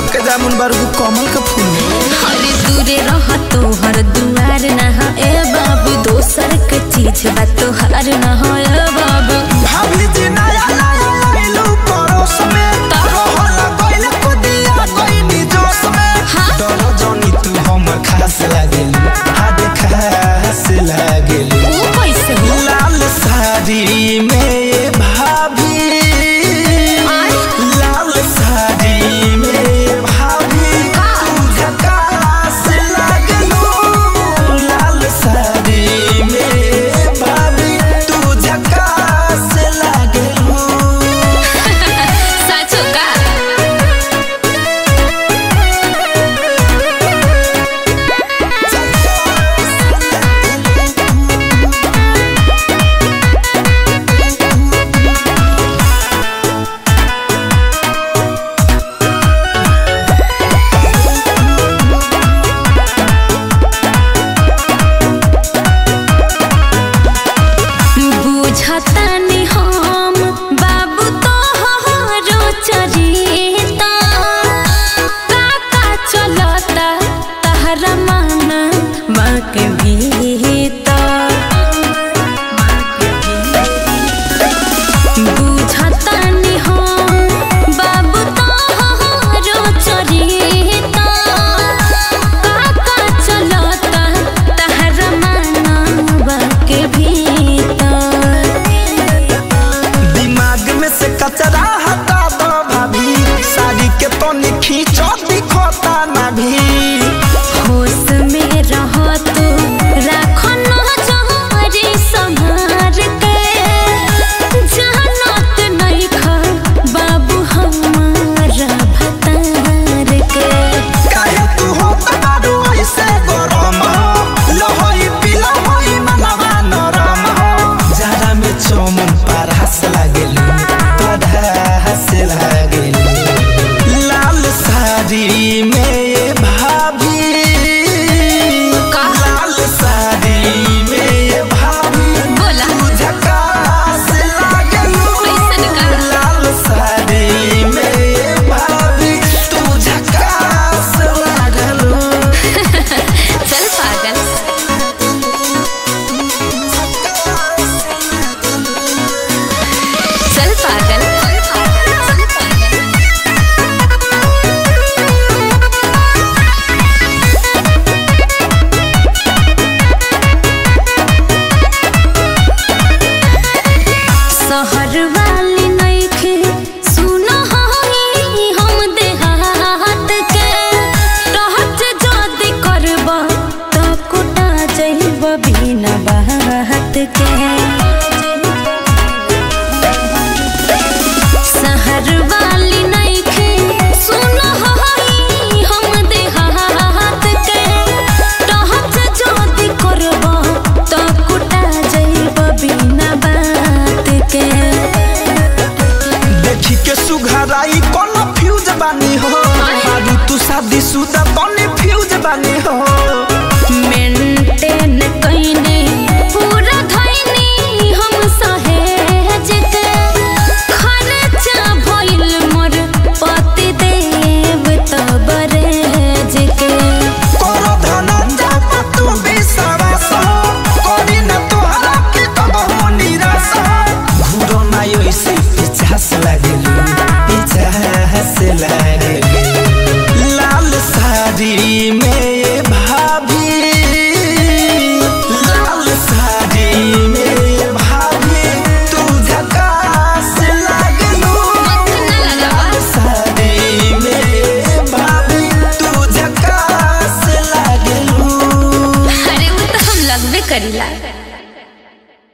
गुलाब के जामुन बारू कमल के फूल अरे दूरे रह तोहर दुआर न ह ए बाबू दोसर के चीज बा तोहार न ह ए बाबू भाभी जी नया नया लइलू पड़ोस में रहल गइल कुदिया गइनी जोश में हाँ? डरो जनी तू हमर खास लागेल हाड खास लागेल ओ कैसे हो लाल साड़ी में ये भाभी आय? लाल साड़ी में ये भाभी तू झकास लागलू लाल साड़ी में ये भाभी तू झकास लागलू साचो का बुझतानी हम बाबू तोहरो चरिता काका चलता तहरा माना माँ के भीतर बुझतानी हम बाबू तोहरो चरिता काका चलता तहरा माना माँ के भीतर दिमाग में से कचरा हटा दो भाभी साड़ी के तो खींचो दिखोता ना भी होश में रह तू राखो नजरी संभार के जानत नहीं खा बाबू हमारा भतार के काहे तू होता दारू ऐसे गरम हो लहोई पिला होई मनवा नरम हो जरा में चमन परहस लागेलू परहस लागेलू लाल साड़ी में ये भाभी का? लाल साड़ी में ये भाभी बोला। तू झकास लागेलू कैसन का? लाल साड़ी में ये भाभी तू झकास लागेलू चल पागल चल पागल शहर वाली नइखे सुनो हई हम देहात के रहत जदी करब त कुटा जइब बिना बात के शहर वाली नइखे सुनो हई हम देहात के रहत जदी करब त कुटा जइब बिना बात के देखी के सुघराई कोनो फ्यूज बानी हो आरू तू शादी शुदा बने फ्यूज बानी हो मेंटेन कइने पूरा धइनी हम सहेज के खर्चा भइल मोर पति देव तबरेज के करो धनंजय पर तू विश्वास करी न तोहरा के कबहू निराश घूरो ना ऐसे पिछास